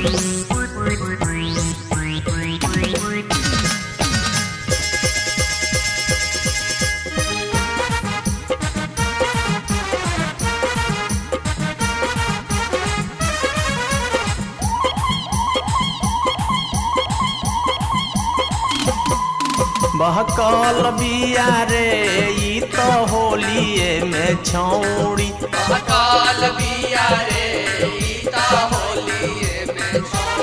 बहकल बिया रे ई तो होलिए में छौड़ी अकाल बिया रे ईता होलिए में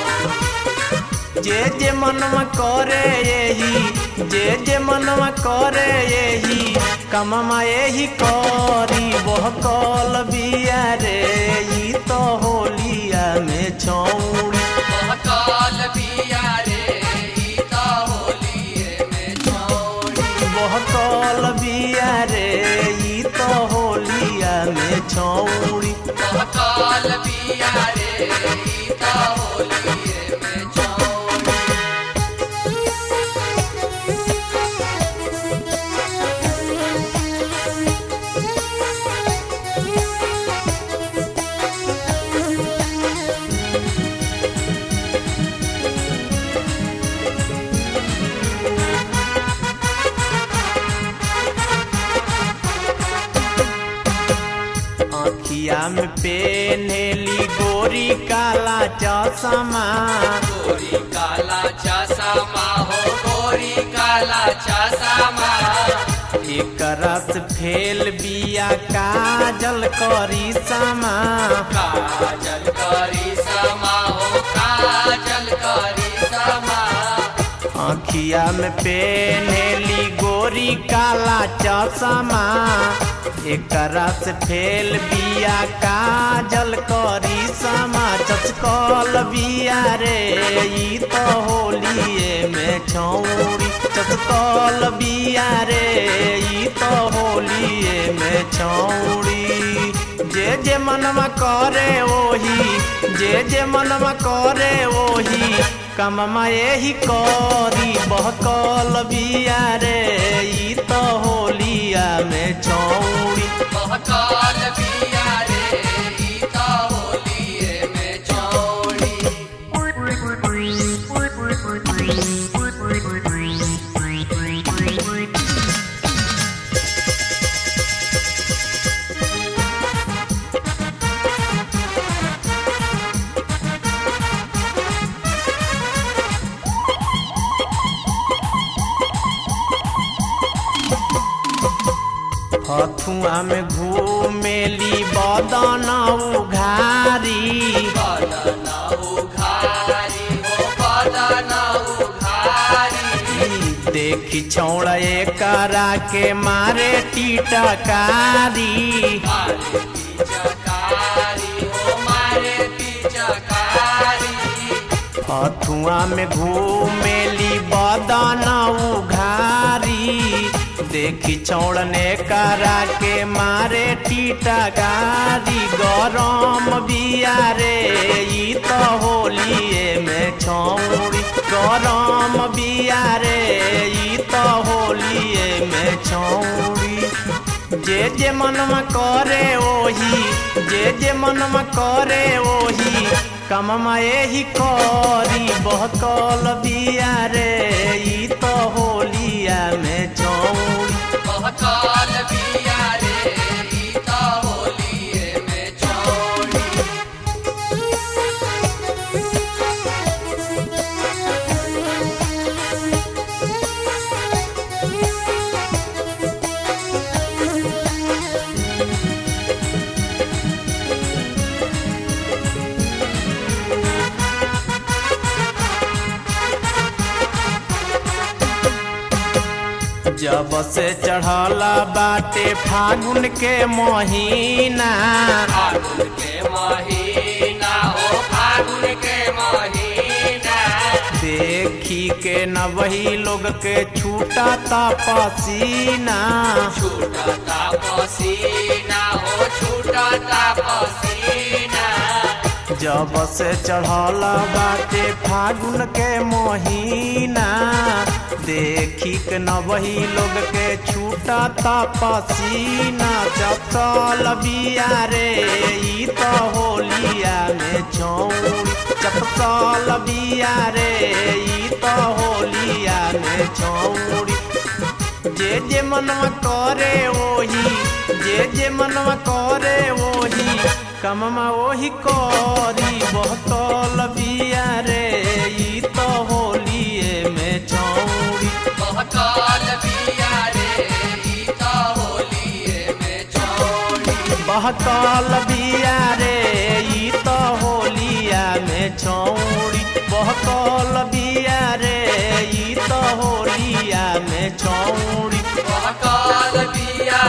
जे जे मनवा करे यही जे जे मनवा करे यही कममा यही करी बहकल बिया रे ई तो होलिया में छौड़ी अकाल बिया रे ईता होलिए में छोड़ी बहकल बिया रे ई तो होलिया में छौड़ी अकाल बिया रे ईता होलिए में छोड़ी आँखिया में पेनेली गोरी काला चश्मा गोरी काला चश्मा हो गोरी काला चश्मा एक रस फेल बिया काजल करी समा काजल करी समा हो काजल करी समा आँखिया में पेनेली गोरी काला चश्मा एक रस फेल बिया काजल करी समा चचकल बिया रे ई तो होलिए में छौड़ी चचकल बिया रे ई तो होलिए में छौड़ी जे जे मनवा करे ओही जे जे मनवा करे ओही कममा यही करी बहकल बिया रे ई तो होलिया में छौड़ी महकाल बिया रे ईता होलिए में छोड़ी हथुआ में घूमेली बदन उघारी बदना उघारी हो बदना उघारी देखी छौड़ा करा के मारे टीटकारी मारे पिचकारी हो मारे पिचकारी हथुआ में घूमेली बदन उघारी देखी छौड़ने करा के मारे टीटकारी गरम बिया रे ई तो होलिए में छौड़ी गरम बिया रे ई तो होलिए में छौड़ी जे जे मनवा करे ओही जे जे मनवा करे ओही कममा यही करी बहकल बिया रे ई तो होलिया में छौड़ी महकाल बिया रे ईता होलिए में छोड़ी जब से चढ़ला बाटे फागुन के महीना फागुन के महीना हो फागुन के महीना देखी के न वही लोग के छूटा ता पसीना छूटता पसीना हो छूटता पसीना जब से चढ़ला बाटे फागुन के महीना देखी के न वही लोग के छूटा ता पसीना चपकल बिया रे ई तो होलिया में छौड़ी चपकल बहसल बिया रे ई तो होलिया में छौड़ी जे जे मनवा करे ओही जे जे मनवा करे ओही कममा ओही करी बहसल बिया रे ई तो होलिए में छौड़ी बहकाल बिया रे ई तो होलिए में छोड़ी बहकल बिया रे ई तो होलिया में छौड़ी बहकल बिया रे ई तो होलिया में छौड़ी बहकाल बिया